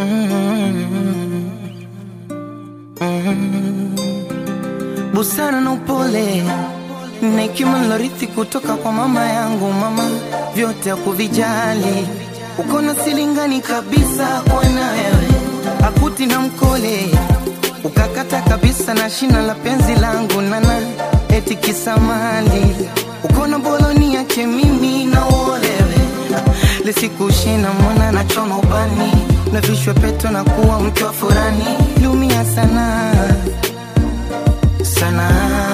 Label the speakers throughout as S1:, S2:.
S1: busara na upole na hekima nilorithi kutoka kwa mama yangu. Mama vyote hakuvijali, uko na silingani kabisa kwa na wewe, akuti na mkole ukakata kabisa na shina la penzi langu nana, eti kisamali uko na boloni yake mimi na uolewe lisikushina mwana na choma ubani na vishwe peto na kuwa mke wa furani, lumia sana sana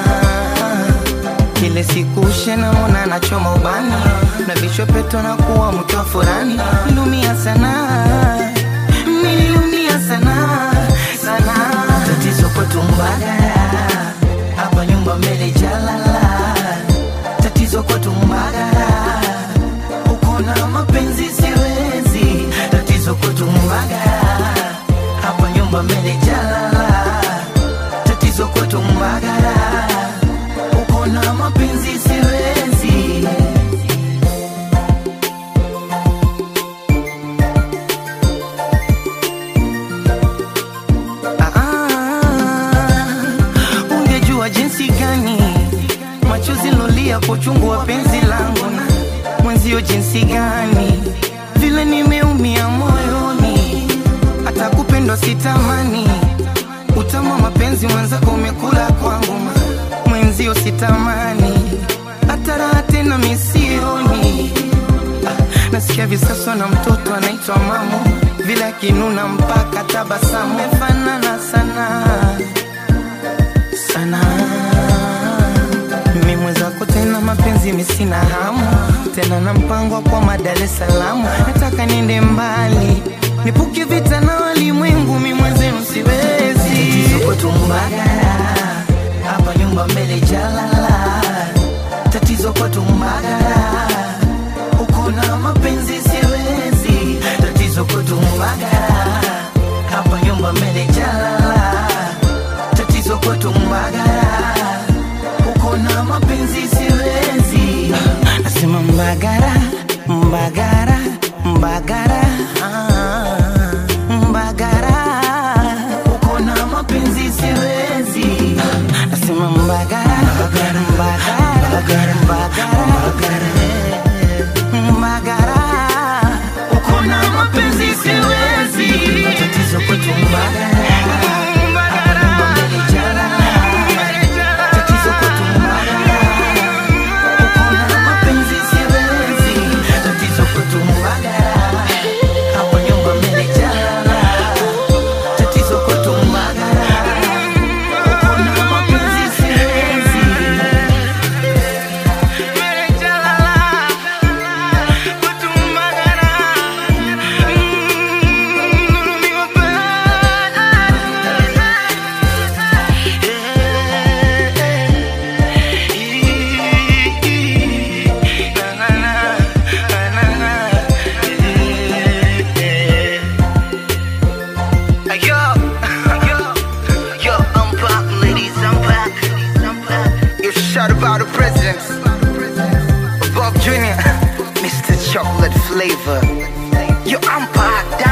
S1: kile siku shena mona nachoma ubani na vichwa peto na kuwa mke wa furani nilumia sana nililumia sana sana tatizo kwetu mbagara hapa nyumba mbele jalala tatizo kwetu mbagara uko na mapenzi siwezi tatizo kwetu mbagara hapa nyumba mbele jalala tatizo kwetu mbagara uko na mapenzi siwezi Ah, ungejua jinsi gani machozi lolia kwa uchungu wa penzi langu na mwenzio jinsi gani vile nimeumia moyoni hata kupendwa sitamani utama mapenzi mwenzako umekula kwangu ma- mwenzio sitamani hata raha tena misioni Ah, nasikia visaswa na mtoto anaitwa mamu vile akinuna mpaka tabasamu mefanana sana sana mimi mwenzako tena mapenzi misina hamu tena na mpango wa kwa Dar es Salaam nataka niende mbali nipuke vita na walimwengu mi mwenzenu siwezi tatizo kwetu Mbagara hapa nyumba mbele jalala tatizo kwetu Mbagara uko na mapenzi siwezi tatizo kwetu Mbagara hapa nyumba mbele jalala tatizo kwetu Mbagara uko na mapenzi siwezi nasema Mbagara Mbagara Mbagara ah, Mbagara uko na mapenzi siwezi nasema Mbagara Mbagara Mbagara Mbagara Mbagara uko na mapenzi siwezi tatizo kwetu Mbagara Tatizo kwetu Mbagara. Uko na mapenzi siwezi. Tatizo kwetu Mbagara. Hapa nyumba mmejaa. Tatizo kwetu Mbagara. Uko na mapenzi siwezi.
S2: Yo, yo, yo, I'm back, ladies, I'm back. I'm back. You shout about the presidents. Bob Jr., Mr. Chocolate Flavor. Yo, I'm back.